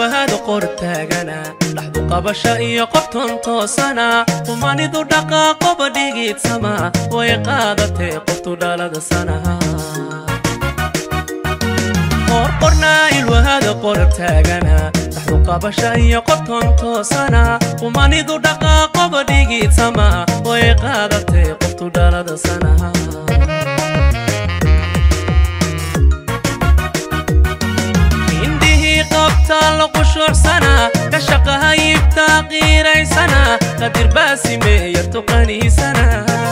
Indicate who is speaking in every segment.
Speaker 1: ilwahada qor taagana dhaxdu qabasha iyo qobton toosana humanidu dhaqaaqoba dhigiidsama way qaadatee qoftu dhalada sanaha qorqornaa ilwahada qor taagana dhaxdu qabasha iyo qobton toosana humanidu dhaqaaqoba dhigiidsama way qaadatee qoftu dhalada sanaha ka shaqahayibtaa qiiraysana qadir baasimeeya tuqaniisana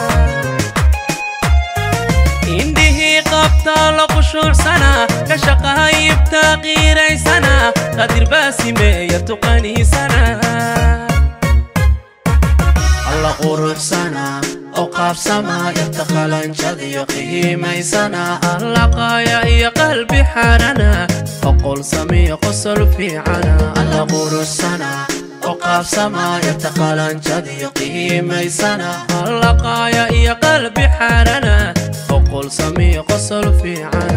Speaker 1: indhihii qabtaa la qushuucsana ka shaqahayibtaa qiiraysana qadir baasimeeya tuqaniisana
Speaker 2: alla quruxsana oo qaabsama yarta qalanjadiyo qiimaysana
Speaker 1: allaqaaya iyo qalbi xarana oqol samiyo qosol fiicana
Speaker 2: alla quruxsana oo qaabsama yarta qalanjadiyo qiimaysana
Speaker 1: allaqaaya iyo qalbi xarana oqol samiyo qosol fiicana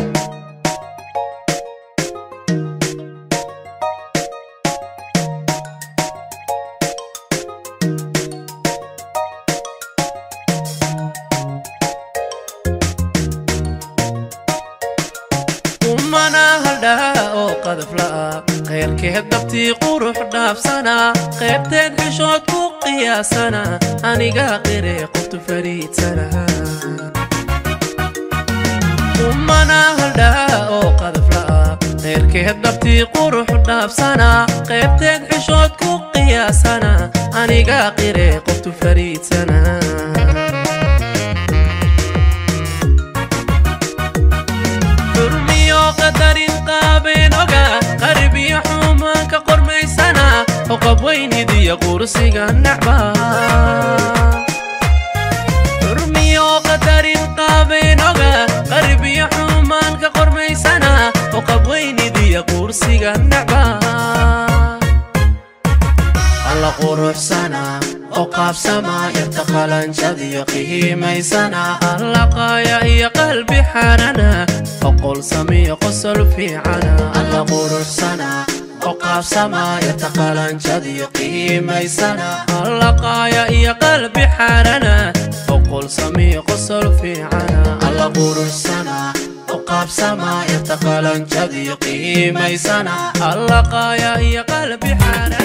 Speaker 1: kheyrkeed dabtii qurux dhaafsana qaybteed xishood ku qiyaasana aniga qire qoftu fariidsana umana haldhaa oo qadafla'a kheyrkeed dabtii qurux dhaafsana qaybteed xishood ku qiyaasana aniga qire qoftu fariidsana qabweynidiyo qursiga nacba xurmiyo qadarin qaabeynoga qarbiyo xumaanka qormaysana oo qabweynidiyo qursiga nacba
Speaker 2: alla quruxsana oo qaabsama yarta qalanjadiyo qiimaysana
Speaker 1: allaqaaya iyo qalbi xarana oqol samiyo qosol fiicana
Speaker 2: alla quruxsana oo qaabsama yarta qalanjadiyo qiimaysana
Speaker 1: allaqaaya iyo qalbi xarana oqol samiyo qosol fiicana
Speaker 2: alla quruxsana oo qaabsama yarta qalanjadiyo qiimaysana
Speaker 1: allaqaaya iyo qalbi xarana